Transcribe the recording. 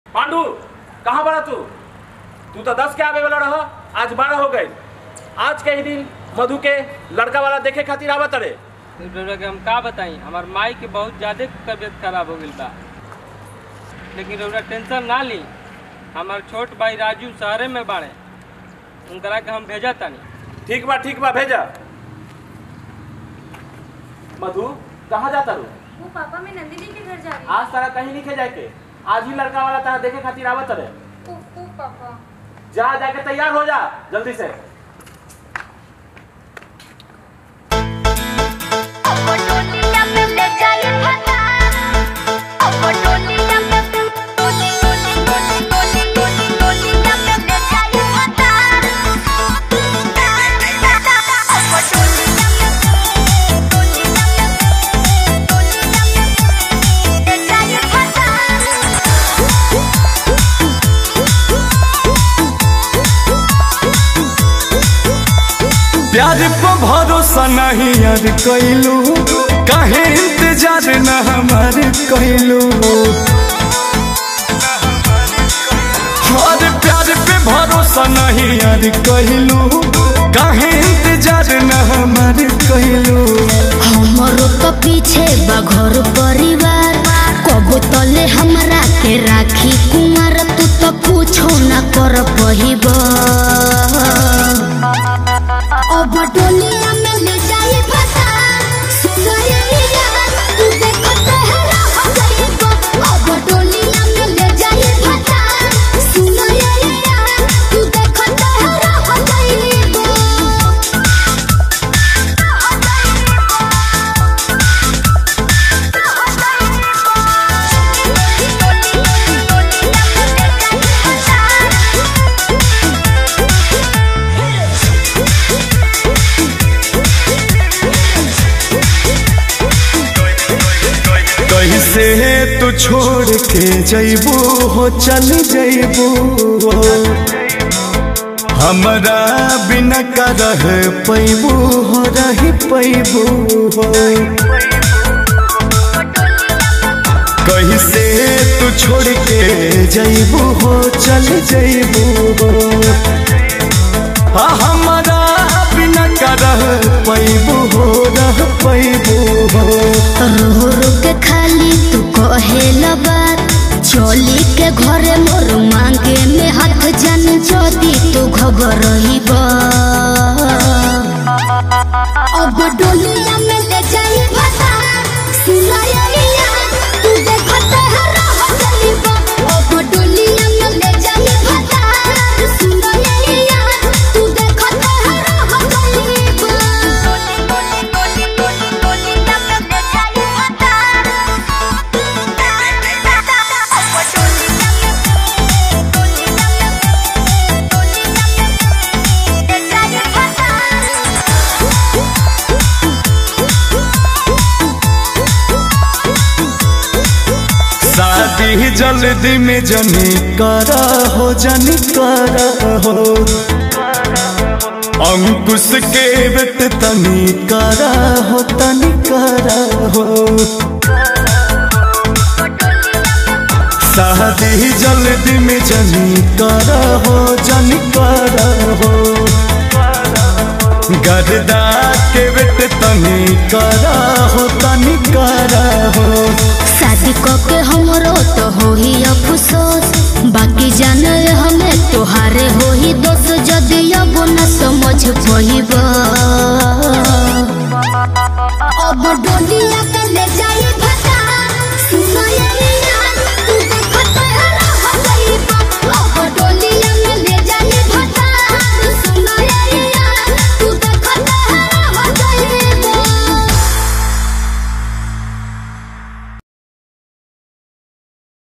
पांडू कहाँ बड़ा तू तू तो दस के आवे वाला रह आज बारह हो गए आज के ही दिन मधु के लड़का वाला देखे खातिर आवत रे रउरा के हम का बताई हमार माई के बहुत ज्यादा तबीयत खराब हो गई बा लेकिन रउरा टेंशन ना ली हमार छोट भाई राजू शहरे में बाड़े उनकरा के हम भेजा तानी ठीक बा ठीक बा भेजा मधु कहाँ जाता रू वो पापा मैं नंदिनी के घर जा रही आज तारा कहीं नहीं जाए के आज ही लड़का वाला तारा देखे खातिर आवत रे हूँ उफ, उफ, पापा जा जाके तैयार हो जा जल्दी से प्यार पे भरोसा नहीं यार कैलू काहे इंतजार न हमार कैलू और प्यार पे भरोसा नहीं यार कैलू काहे इंतजार न हमार कैलू हमरो तो पीछे बा घर परिवार कबो तले हमरा के राखी कुमार तू तो कुछो न कर पहिब अब डोलिया में ले जाई फसा सुनाए यार तू देखो तहरा हो जाइब अब डोलिया में ले जाई फसा सुनाए यार तू देखो तहरा हो जाइब कैसे तू छोड़ के जैबू हो चल जैबू हमरा बिना का रह पैबू हो रही पैबू हो कैसे तू छोड़ के जैबू हो चल जैबू हो आ हमरा बिना का रह पैबू हो रह पैबू हो रो रो के खाली तू कहेला बात चली के घरे मोर मांगे में हाथ जन जदी तू खबर रहीब अब डोलिया में ले जाई भसा सुनाया तू देख तहरा हो जाइब अब डोलिया में ले जाई भसा सुनाया तू देख तहरा हो शादी जल्दी में जनी करा हो जनी करा हो अंकुश के बेट तनी करा हो तनी करा हो शादी जल्दी में जनी करा हो जनी करा हो गरदा के बेट तनी करा हो तनी करा हो शादी के हमरो तो हो ही अफसोस बाकी जाने हमें तोहारे हो ही दोस्त जदि अब न समझ पहिब अब डोल